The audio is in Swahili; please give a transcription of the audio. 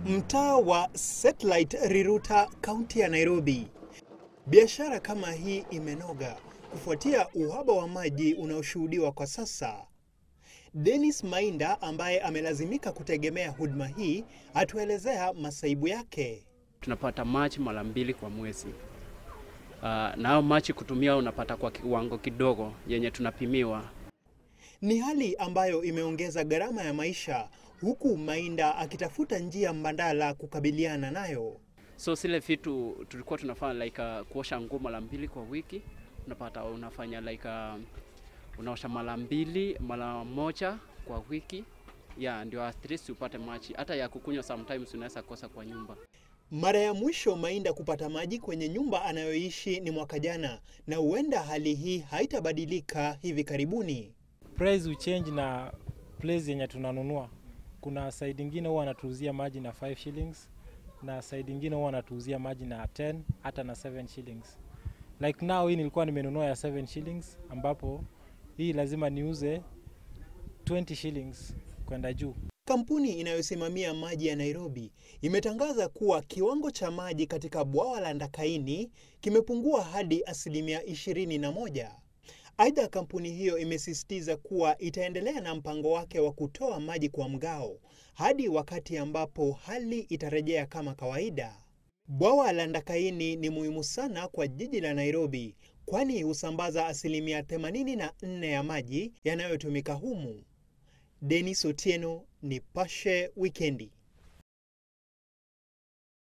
Mtaa wa Satellite Riruta, kaunti ya Nairobi. Biashara kama hii imenoga kufuatia uhaba wa maji unaoshuhudiwa kwa sasa. Dennis Mainda ambaye amelazimika kutegemea huduma hii atuelezea masaibu yake. tunapata machi mara mbili kwa mwezi. Uh, na hayo machi kutumia unapata kwa kiwango kidogo yenye tunapimiwa. Ni hali ambayo imeongeza gharama ya maisha huku Mainda akitafuta njia mbadala kukabiliana nayo. So zile vitu tulikuwa tunafanya like uh, kuosha nguo mara mbili kwa wiki, unapata unafanya like uh, unaosha mara mbili mara moja kwa wiki ya ndio at least upate maji. Hata ya kukunywa sometimes unaweza kosa kwa nyumba. Mara ya mwisho Mainda kupata maji kwenye nyumba anayoishi ni mwaka jana, na huenda hali hii haitabadilika hivi karibuni. price uchange na place yenye tunanunua. Kuna side ingine huwa anatuuzia maji na 5 shillings na side ingine huwa anatuuzia maji na 10 hata na 7 shillings. Like now hii nilikuwa nimenunua ya 7 shillings ambapo hii lazima niuze 20 shillings kwenda juu. Kampuni inayosimamia maji ya Nairobi imetangaza kuwa kiwango cha maji katika bwawa la Ndakaini kimepungua hadi asilimia ishirini na moja. Aidha, kampuni hiyo imesisitiza kuwa itaendelea na mpango wake wa kutoa maji kwa mgao hadi wakati ambapo hali itarejea kama kawaida. Bwawa la Ndakaini ni muhimu sana kwa jiji la Nairobi kwani husambaza asilimia 84 ya maji yanayotumika humu. Denis Otieno, Nipashe Wikendi.